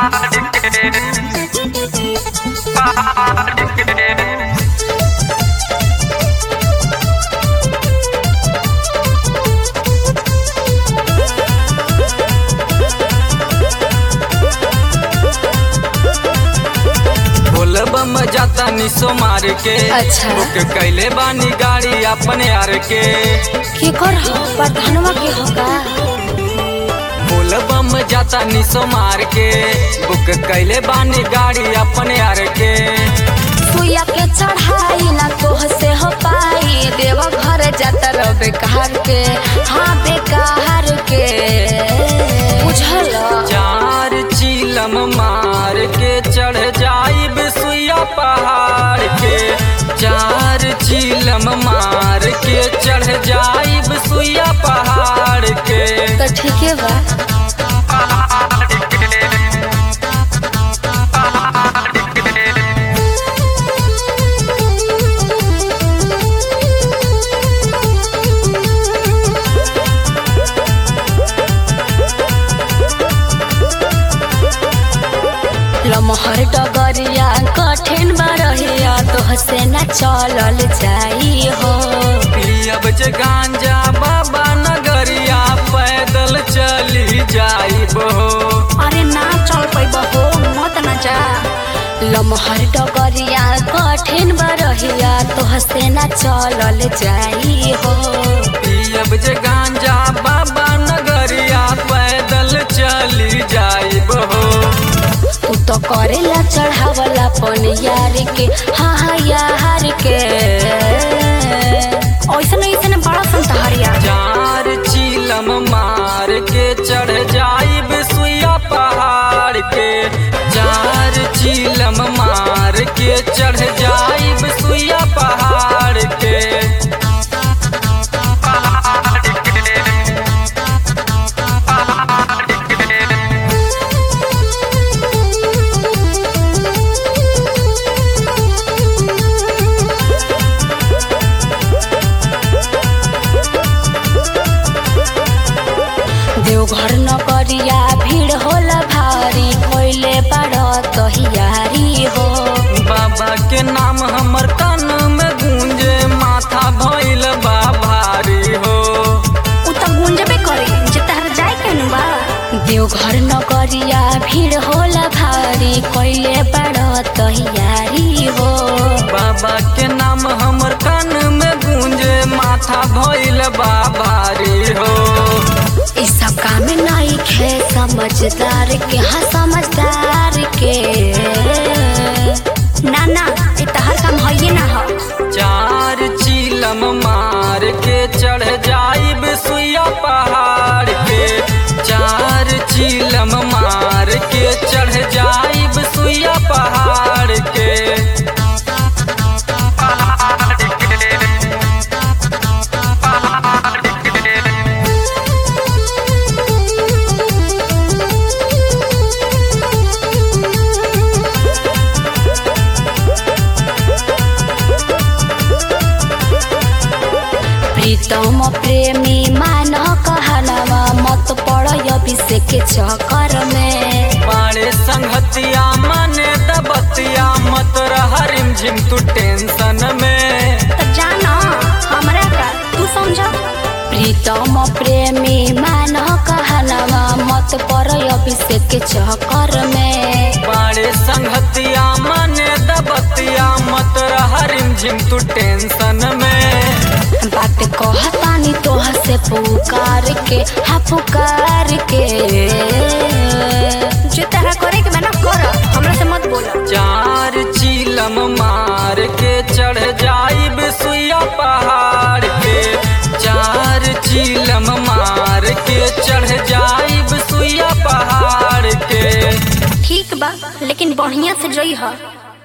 बोलबम जाता निसो मार के अच्छा। बुक कैले बानी गाड़ी अपने यार के के कर हो प्रधानवा के हो का बोलबम जाता निसो मार के बुक कैले बानी गाड़ी अपने यार के सुइया के चढ़ाई ना तोह से हो पाई देव घर जाता रह बेकार के हाँ बेकार के बुझल चार चीलम मार के चढ़ जाइब सुइया पहाड़ के चार चीलम मार के चढ़ जाइब सुइया पहाड़ के तो ठीक है बा लमहर डगरिया कठिन बरहिया तोह से न चलल जाई हो अब जे गांजा बाबा नगरिया पैदल चली जाइब हो अरे ना चल पैब हो मत न जा लमहर डगरिया कठिन बरहिया तोह से न चलल जाई हो अब जे गांजा बाबा नगरिया पैदल चली जाइब हो तू तो करेला चढ़ावला पन यार के हाँ हाँ यार के ऐसन ऐसन बड़ा संतहरिया चार चीलम मार के चढ़ जाइब सुइया पहाड़ के चार चीलम मार के चढ़ जाइब सुइया पहाड़ के देवघर नगरिया भीड़ होला भारी कोइले बड़ तहियारी हो बाबा के नाम हमर कान में गूंजे माथा भइल बा भारी हो उ त गुंजबे करी जे तहर जाए के नु बा देवघर नगरिया भीड़ होला भारी कोइले बड़ तहियारी हो बाबा के नाम हमर कान में गूंजे माथा भइल बा भारी हो इस सब काम नहीं खे समझदार के हाँ समझदार के ना ना ये तहर काम है ना हो चार चीलम मार के चढ़ जाइब सुइया पहाड़ के चार चीलम मार के चढ़ जाइब सुइया पहाड़ के प्रीतम प्रेमी मान कहनवा मत पड़ अभिषेक के चक्कर में बाड़े संगतिया मने दबतिया मत रह रिमझिम तू टेंशन में तो जाना हमरा का तू समझ प्रीतम प्रेमी मान कहनवा मत पड़ अभिषेक के चक्कर में बाड़े संगतिया मने दबतिया मत रह रिमझिम तू टेंशन में बात कहतानी तोह से पुकार के हाँ पुकार के जो तरह करे के मैंने कर हमरा से मत बोला चार चीलम मार के चढ़ जाइब सुइया पहाड़ के चार चीलम मार के चढ़ जाइब सुइया पहाड़ के ठीक बा लेकिन बढ़िया से जई है